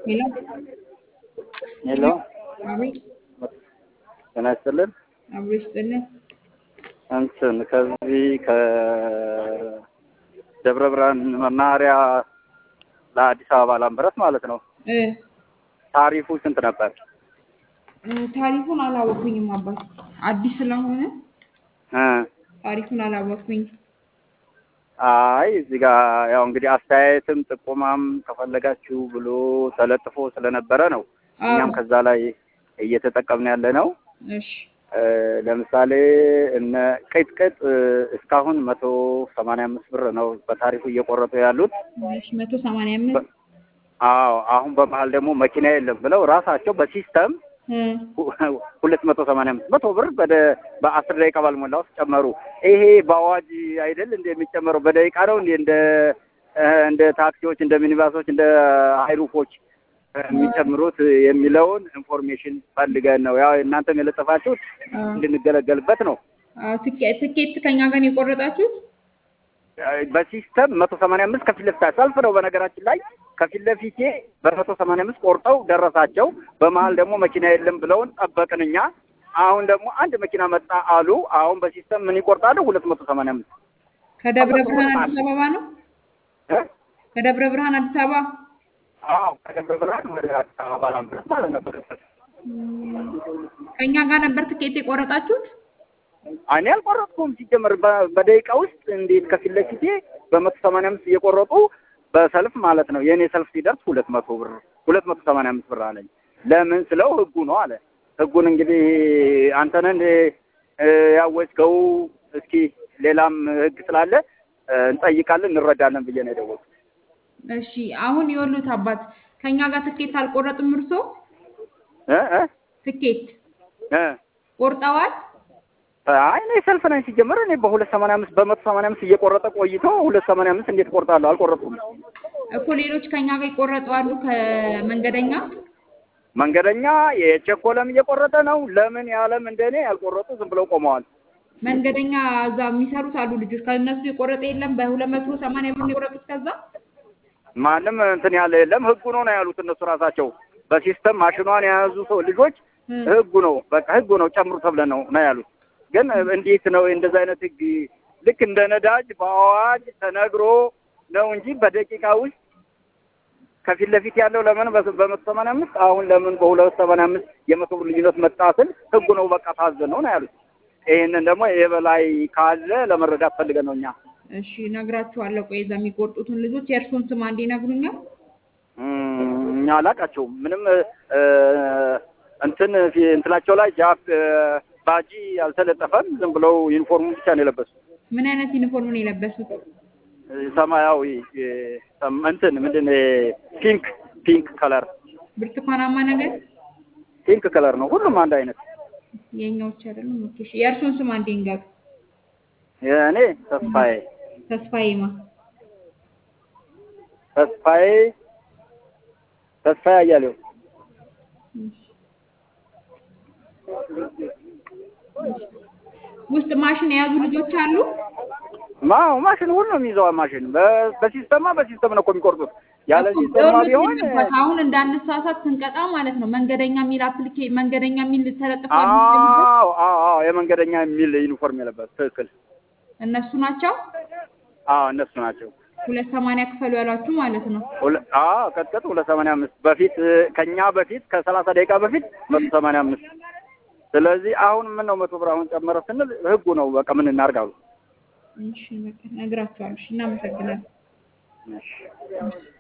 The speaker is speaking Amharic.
ሄሎ ሄሎ አቤት፣ ጤና ይስጥልን። አብሮ ይስጥልን። እንትን ከዚህ ከደብረ ብርሃን መናኸሪያ ለአዲስ አበባ ላምበረት ማለት ነው እ ታሪፉ ስንት ነበር? እ ታሪኩን አላወኩኝም አባት፣ አዲስ ስለሆነ እ ታሪኩን አላወኩኝ። አይ እዚህ ጋር ያው እንግዲህ አስተያየትም ጥቆማም ከፈለጋችሁ ብሎ ተለጥፎ ስለነበረ ነው እኛም ከዛ ላይ እየተጠቀምን ያለ ነው። እሺ እ ለምሳሌ እነ ቅጥቅጥ እ እስካሁን መቶ ሰማንያ አምስት ብር ነው በታሪፉ እየቆረጡ ያሉት። እሺ መቶ ሰማንያ አምስት አዎ አሁን በመሀል ደግሞ መኪና የለም ብለው ራሳቸው በሲስተም እ ሁለት መቶ ሰማንያ አምስት መቶ ብር በደ በአስር ደቂቃ ባልሞላ ውስጥ ጨመሩ። ይሄ በአዋጅ አይደል እንደ የሚጨመረው በደቂቃ ነው እንዴ? እንደ እ እንደ ታክሲዎች፣ እንደ ሚኒባሶች፣ እንደ ሃይሩፎች የሚጨምሩት የሚለውን ኢንፎርሜሽን ፈልገን ነው። ያው እናንተም የለጠፋችሁት አ እንድንገለገልበት ነው። አ ትኬት ትኬት ከኛ ጋር ነው የቆረጣችሁት? በሲስተም መቶ ሰማንያ አምስት ከፊት ለፊት ሰልፍ ነው። በነገራችን ላይ ከፊት ለፊቴ በመቶ ሰማንያ አምስት ቆርጠው ደረሳቸው። በመሀል ደግሞ መኪና የለም ብለውን ጠበቅን እኛ። አሁን ደግሞ አንድ መኪና መጣ አሉ። አሁን በሲስተም ምን ይቆርጣሉ? ሁለት መቶ ሰማንያ አምስት ከደብረ ብርሃን አዲስ አበባ ነው? እ? ከደብረ ብርሃን አዲስ አበባ አዎ ከደብረ ብርሃን ወደ አዲስ አበባ ላምበረት ማለት ነበር። ከኛ ጋር ነበር ትኬት የቆረጣችሁት? እኔ አልቆረጥኩም። ሲጀመር በ- በደቂቃ ውስጥ እንዴት ከፊት ለፊቴ በመቶ ሰማንያ አምስት እየቆረጡ በሰልፍ ማለት ነው። የእኔ ሰልፍ ሲደርስ ሁለት መቶ ብር ሁለት መቶ ሰማንያ አምስት ብር አለኝ። ለምን ስለው ህጉ ነው አለ። ህጉን እንግዲህ አንተን ያወጅከው እስኪ ሌላም ህግ ስላለ እ እንጠይቃለን እንረዳለን ብዬ ነው የደወልኩት። እሺ አሁን የወሉት አባት ከኛ ጋር ትኬት አልቆረጥም። እርሶ እ እ ትኬት እ ቆርጠዋል? አይ እኔ ሰልፍ ነኝ ሲጀመር እኔ በሁለት ሰማንያ አምስት በመቶ ሰማንያ አምስት እየቆረጠ ቆይቶ ሁለት ሰማንያ አምስት እንዴት ቆርጣለሁ? አልቆረጡም። እኮ ሌሎች ከኛ ጋር ይቆረጡ አሉ ከመንገደኛ መንገደኛ የቸኮለም እየቆረጠ ነው። ለምን ያለም እንደኔ ያልቆረጡ ዝም ብለው ቆመዋል። መንገደኛ እዛ የሚሰሩት አሉ ልጆች ከእነሱ የቆረጠ የለም። በሁለት መቶ ሰማንያ ብር ነው የቆረጡት። ከዛ ማንም እንትን ያለ የለም። ህጉ ነው ነው ያሉት እነሱ ራሳቸው በሲስተም ማሽኗን የያዙ ሰው ልጆች እ ህጉ ነው በቃ ህጉ ነው ጨምሩ ተብለን ነው ነው ያሉት። ግን እንዴት ነው እንደዛ አይነት ህግ ልክ እንደ ነዳጅ በአዋጅ ተነግሮ ነው እንጂ በደቂቃ ውስጥ ከፊት ለፊት ያለው ለምን በ- በመቶ ሰማንያ አምስት አሁን ለምን በሁለት ሰማንያ አምስት የመቶ ብር ልዩነት መጣ ስል ህጉ ነው በቃ ታዘን ነው ነው ያሉት። ይህንን ደግሞ የበላይ ካለ ለመረዳት ፈልገን ነው እኛ እሺ እነግራችኋለሁ። ቆይ እዛ የሚቆርጡትን ልጆች የእርሶን ስም አንዴ ይነግሩኛል? እም፣ እኛ አላቃቸውም ምንም እ፣ እንትን ፊ- እንትናቸው ላይ ጃፕ እ፣ ባጂ አልተለጠፈም። ዝም ብለው ዩኒፎርሙ ብቻ ነው የለበሱት። ምን አይነት ዩኒፎርም ነው የለበሱት? እ፣ ሰማያዊ እ፣ ሰም- እንትን ምንድን ነው ፒንክ ፒንክ ከለር ብርቱካናማ ነገር ፒንክ ከለር ነው ሁሉም አንድ አይነት። የኛዎች አይደለም። ኦኬ እሺ የእርሶን ስም አንዴ ይንገሩ። እኔ ተስፋዬ ተስፋዬማ ተስፋዬ ተስፋዬ አያሌው ውስጥ ማሽን የያዙ ልጆች አሉ። ማው ማሽን ሁሉ ነው የሚይዘው ማሽን በ- በሲስተማ በሲስተም ነው እኮ የሚቆርጡት። ያለ ሲስተማ ቢሆን ይኸውልህ አሁን እንዳነሳሳት ስንቀጣ ማለት ነው መንገደኛ የሚል አፕሊኬ መንገደኛ የሚል ተለጥፏል። አዎ አዎ አዎ የመንገደኛ የሚል ዩኒፎርም የለበት ትክክል። እነሱ ናቸው አዎ እነሱ ናቸው። ሁለት ሰማንያ ክፈሉ ያሏችሁ ማለት ነው። ሁለ- አዎ ቀጥቀጥ ሁለት ሰማንያ አምስት በፊት እ፣ ከኛ በፊት ከሰላሳ ደቂቃ በፊት መቶ ሰማንያ አምስት ስለዚህ አሁን ምን ነው መቶ ብር አሁን ጨመረ ስንል ህጉ ነው በቃ ምን እናድርግ አሉ። እሺ በቃ እነግራችኋለሁ። እሺ እናመሰግናለን። እሺ